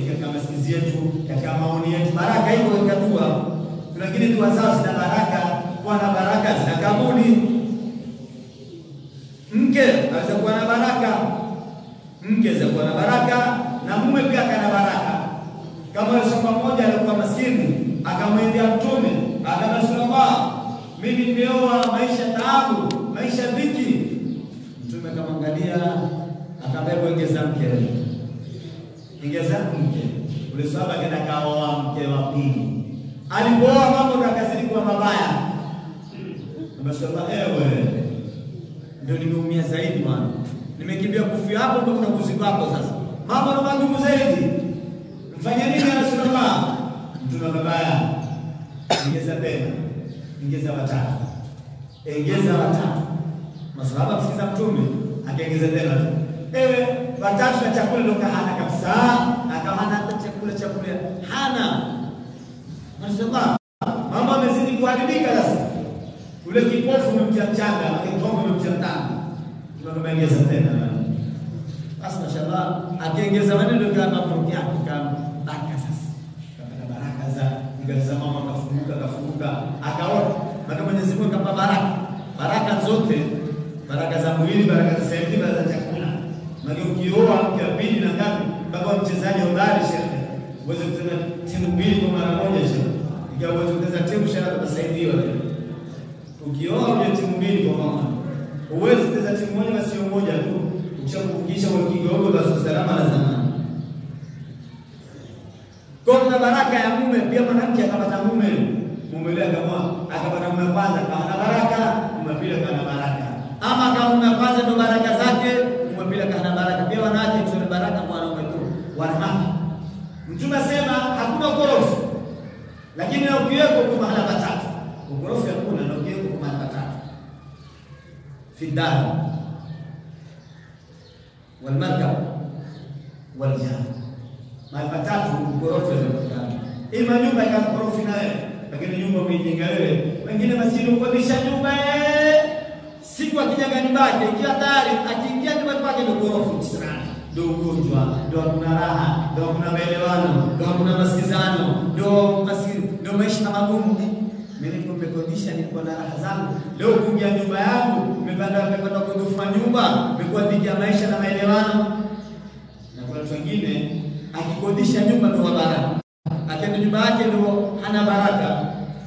katika masikizi yetu, katika maoni yetu. Baraka iko katika dua. Kuna wengine dua zao zina baraka, kuwa na baraka zina kabuli. Mke aweza kuwa na baraka, mke aweza kuwa na baraka na mume pia kana baraka. Kama yule sahaba mmoja alikuwa maskini, akamwendea Mtume akamwambia, mimi nimeoa maisha taabu, maisha dhiki. Mtume akamwangalia akamwambia, ongeza mke, ongeza mke. Ule sahaba akaenda kaoa mke wa pili. Alipooa mambo yakazidi kuwa mabaya. Amesema, ewe ndio nimeumia zaidi bwana, nimekimbia kufia hapo, ndio kuna kuziba hapo sasa, mambo ni magumu zaidi. Mfanye nini ya Rasulullah? Mtume babaya, ongeza tena, ongeza watatu, ongeza watatu. Masahaba msikiza Mtume akaongeza tena, ewe watatu na chakula ndio hana kabisa, akawa hana hata chakula chakula hana. Rasulullah, mambo amezidi kuharibika sasa ule kipofu umemtia mchanga, akitongo umemtia mtanga, tunaongeza tena. Basi mashallah, akiongeza maneno kama mambo yake kama baraka sasa, kapata baraka za ngaza, mama akafunguka, akafunguka, akaona maana Mwenyezi Mungu akampa baraka, baraka zote, baraka za mwili, baraka za sehemu, baraka za chakula. Maana ukioa mke wa pili na ngapi, mpaka mchezaji hodari shehe, uweze kucheza timu mbili kwa mara moja shehe, ikiwa uweze kucheza timu shehe, utasaidiwa Ukioa uje timu mbili kwa mama, huwezi kucheza timu moja na sio moja tu. Ukishakufikisha kwa kigogo basi salama na zamani. Kwa kuna baraka ya mume pia, mwanamke akapata mume, mume yule akamwa akapata mume kwanza akawa na baraka, mume pili akawa na baraka, ama kama mume kwanza ndo baraka zake, mume pili akawa na baraka. Pia wanawake tuna baraka kwa wanaume tu, wanawake. Mtume asema hakuna ukorofi, lakini na ukiweko kwa mahala patatu ukorofi hakuna na ukiweko kwa mahala patatu fi dar wal markab wal jah, mahali patatu ukorofi unapatikana. Ima nyumba ika ukorofi na wewe, lakini nyumba umeijenga wewe, wengine masini ukodisha nyumba siku akijaga nyumbake, ikiwa tayari akiingia nyumbani kwake ndio ukorofi kisirani ndio ugonjwa, ndio hakuna raha, ndio hakuna maelewano, ndio hakuna masikizano, ndio ndio maisha magumu. Mimi niko nimekodisha, niko na raha zangu. Leo kuingia nyumba yangu, nimepanda nimepanda kudufa nyumba, nimekuwa dhiki ya maisha na maelewano. Na kuna watu wengine akikodisha nyumba ndio wa baraka, akienda nyumba yake ndio hana baraka.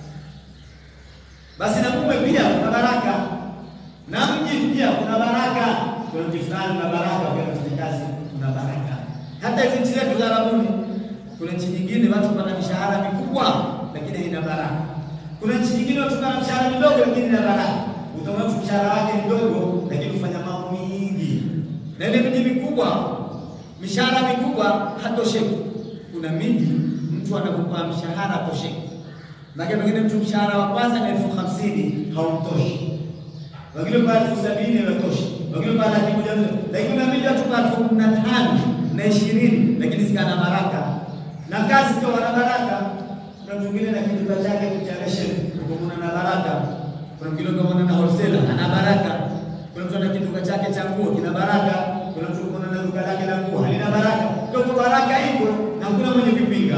Basi na mume pia kuna baraka, na mji pia kuna baraka. Kuna mji fulani kuna baraka, kwa kufanya kazi kuna baraka. Hata hizi nchi zetu za Arabuni, kuna nchi nyingine watu wana mishahara mikubwa lakini haina baraka. Kuna nchi nyingine watu wana mshahara midogo lakini ina baraka. Utaona mtu mshahara wake mdogo lakini kufanya mambo mingi. Na ile miji mikubwa mishahara mikubwa hatosheki. Kuna miji mtu anakupa mshahara hatosheki. Maana pengine mtu mshahara wa kwanza ni elfu hamsini haumtoshi. Wengine kwa elfu sabini hawatoshi. Wengine kwa laki moja lakini kuna miji watu kwa elfu kumi na tano na ishirini lakini zikana baraka. Na kazi pia wana baraka kuna mwingine na kiduka chake cha ration ukamwona na baraka. Kuna mwingine ukamwona na wholesaler ana baraka. Kuna mtu ana kiduka chake cha nguo kina baraka. Kuna mtu ukamwona na duka lake la nguo halina baraka. Kwa baraka ipo na hakuna mwenye kupinga.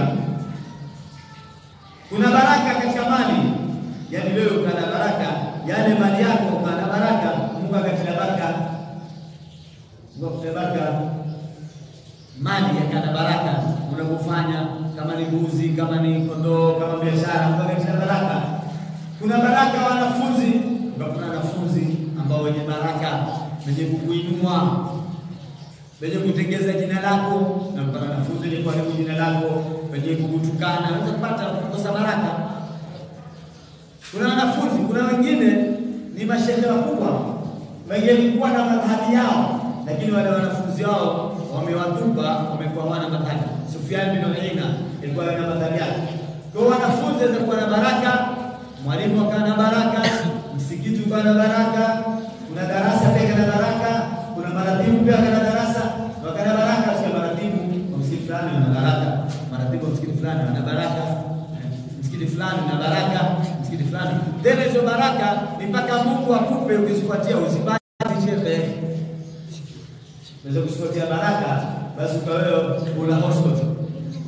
Kuna baraka katika mali, yaani wewe ukana baraka, yale mali yako ukana baraka, Mungu akatia baraka, Mungu akatia baraka mali yakana baraka unapofanya, kama ni mbuzi, kama ni kondoo, kama biashara, Mungu akatia baraka. Kuna baraka wanafunzi, kuna wanafunzi ambao wenye baraka, wenye kukuinua, wenye kutengeza jina lako, na kuna wanafunzi wenye kuharibu jina lako, wenye kukutukana, unaweza kupata kukosa baraka. Kuna wanafunzi, kuna wengine ni mashehe wakubwa, wengine kuwa na madhhabi yao, lakini wale wanafunzi wao wamewatupa, wamekuwa wana madhhabi. Sufyan bin Uyayna alikuwa na madhhabi yake. Kwa hiyo wanafunzi watakuwa na baraka, mwalimu akawa na baraka, msikiti ukawa na baraka, kuna darasa pia kana baraka, kuna maratibu pia kana darasa wakana baraka. Sio maratibu wa msikiti fulani wana baraka, maratibu wa msikiti fulani wana baraka, msikiti fulani na baraka, msikiti fulani tena. Hizo baraka ni mpaka Mungu akupe, ukizifuatia usipate shehe Unaweza kusipotia baraka basi ukawewe una hospital.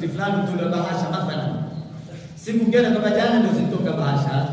msikiti fulani tule bahasha mathalan, siku ngine kama jana ndio zitoka bahasha,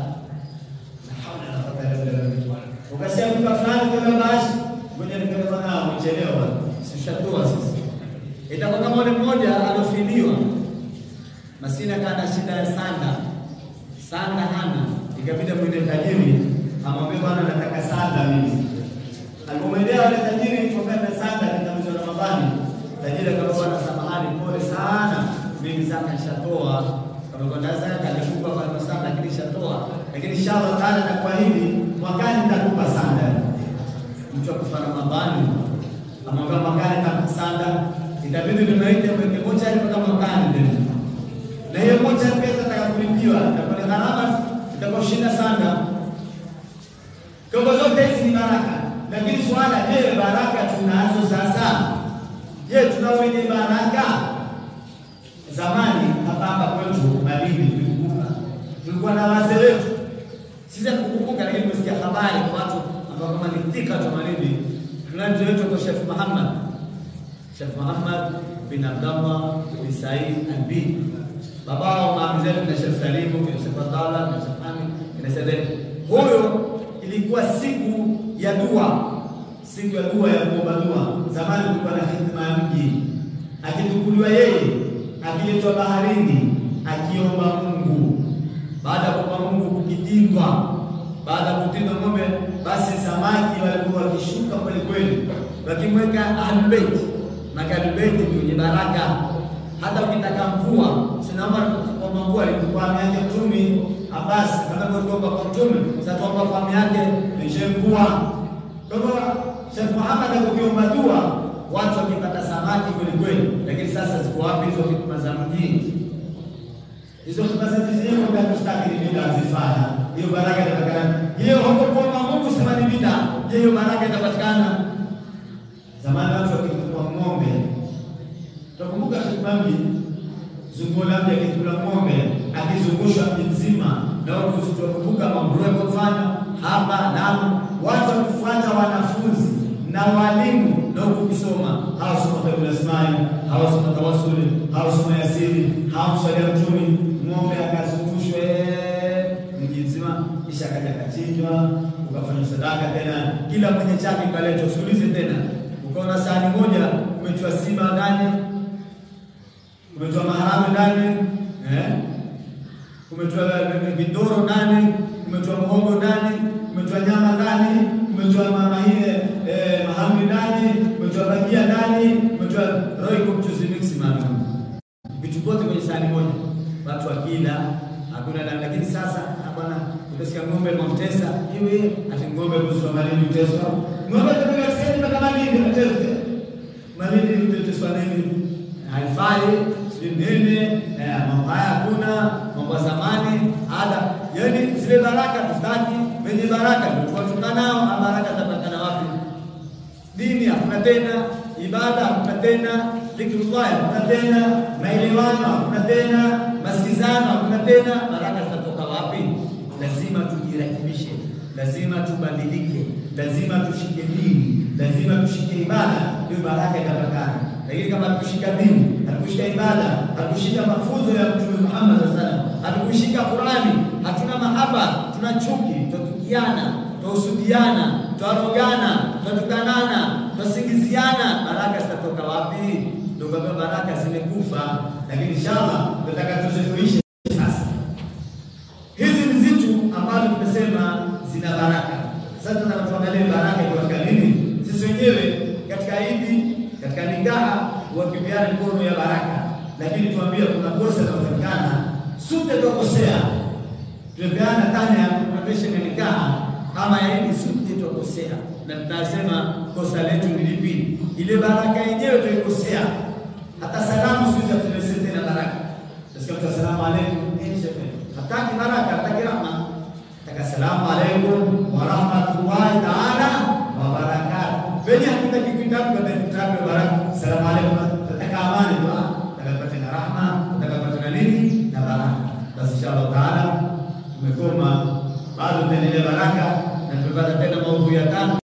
ukasema mtu fulani tule bahasha, ngoja nikae bwana, umechelewa, sishatoa sasa. Itakuwa kama yule mmoja alofiliwa maskini, akawa na shida ya sanda, sanda hana, ikabidi mwende tajiri amwambie, bwana, nataka sanda mimi Alipomwendea wale tajiri kutokana na sanda katika mwezi wa Ramadhani, tajiri akamwambia bwana, samahani, pole sana, mimi zaka nishatoa. Kama kwa zaka nikupa kwa sanda, lakini nishatoa, lakini inshallah taala na kwa hili mwakani nitakupa sanda. Mtu akufa Ramadhani amwambia mwakani nitakupa sanda, itabidi nimeite mweke moja mpaka mwakani tena, na hiyo moja pia itataka kulipiwa, itakuwa ni gharama, itakuwa shinda sanda. Kwa zote hizi ni baraka lakini swala, je, baraka tunazo sasa? Je, tunao wenye baraka? Zamani hapa hapa kwetu Malindi tulikumbuka, tulikuwa na wazee wetu, sisi hatukukumbuka, lakini tumesikia habari kwa watu ambao kama ni thika tu Malindi. Tuna mzee wetu kwa Sheikh Muhammad, Sheikh Muhammad bin Abdallah bin Said Albi, babao maami zetu na Sheikh Salimu na Sheikh Abdallah na Sheikh Hamid na Said. Huyo ilikuwa siku ya dua, siku ya dua ya kuomba dua. Zamani kulikuwa na hikma ya mji, akitukuliwa yeye, akiletwa baharini, akiomba Mungu. Baada ya kuomba Mungu kukitindwa, baada ya kutindwa ng'ombe, basi samaki walikuwa wakishuka kweli kweli, wakimweka Ahlulbeiti. Maka Ahlulbeiti ndio wenye baraka. Hata ukitaka mvua, sinaomba kuomba mvua, alikuwa ameacha Mtume Abbas kama kuomba kwa Mtume, sasa tuomba kwa ami yake nishe mvua. Kwa hivyo Sheikh Muhammad akiomba dua, watu wakipata samaki kweli kweli, lakini sasa ziko wapi hizo hikma za mjini? Hizo hikma za mjini kwa kustaki ni bid'a zifanya. Hiyo baraka itapatikana. Hiyo hapo kuomba Mungu sema ni bid'a. Je, hiyo baraka itapatikana? Zamani watu wakikuwa ng'ombe. Tukumbuka Sheikh Bambi zunguo labda akikula ng'ombe akizungushwa mji mzima, na tukumbuka mambo kufanya hapa na watu wakifuata wanafunzi na walimu na ukisoma hawasoma Biblia Ismail, hawasoma tawasuli, hawasoma Yasini, hawamswalia Mtume, ng'ombe akazungushwe mji mzima, kisha akaja akachinjwa, ukafanya sadaka tena, kila mwenye chake kaletwa. Usiulize tena, ukaona sahani moja umetiwa simba ndani, umetiwa maharagwe ndani eh, umetiwa vidoro ndani, umetiwa mhogo ndani, umetiwa nyama ndani, umetiwa mama ile eh, mahamri ndani, umetiwa bajia ndani, umetiwa roiko mchuzi mix maalum, vitu vyote kwenye sahani moja, watu wakila hakuna ndani. Lakini sasa bwana, utasikia ng'ombe mamtesa hivi, ati ng'ombe kuzwa Malindi uteswa, ng'ombe kutoka sasa mpaka Malindi uteswa, Malindi uteswa nini? Haifai sijui nini, mambo haya hakuna, mambo ya zamani ada, yaani zile baraka tustaki wenye baraka tuwatunga nao, baraka tapatikana wapi? Dini hakuna tena, ibada hakuna tena, dhikrullah hakuna tena, maelewano hakuna tena, masikizano hakuna tena, baraka zitatoka wapi? Lazima tujirekebishe, lazima tubadilike, lazima tushike dini, lazima tushike ibada, ndio baraka itapatikana. Lakini kama hatukushika dini, hatukushika ibada, hatukushika mafunzo ya Mtume Muhammad sallallahu alaihi wasallam, hatukushika Qurani, hatuna mahaba, tuna chuki, tutatukiana, tuhusudiana, twarogana, twatukanana, twasingiziana, baraka zitatoka wapi? Ndio kwa baraka zimekufa, lakini inshallah tunataka tuzifuishe sasa. Hizi ni zitu ambazo tumesema zina baraka. Sasa tunataka tuangalie baraka katika nini? Sisi wenyewe katika Idi, katika nikaha huwakibiana mikono ya baraka, lakini tuambie kuna kosa linafanyikana, sote tukosea, tumepeana tani ya kuendesha ya nikaha ama ya Idi, sote tukosea, na tutasema kosa letu ni lipi? Ile baraka yenyewe tulikosea. Hata salamu siku hizi tunasema tena baraka, tunasema asalamu alaykum, hataki baraka, hataki rahma, taka salamu alaykum wa rahmatullahi ta'ala wa barakatuh. Wenye hakutaki kitabu kwa kitabu baraka, salamu alaykum, nataka amani tu, nataka na rahma, nataka na nini na baraka. Basi inshallah taala tumekoma, bado tuendelee baraka na tumepata tena maudhui ya tano.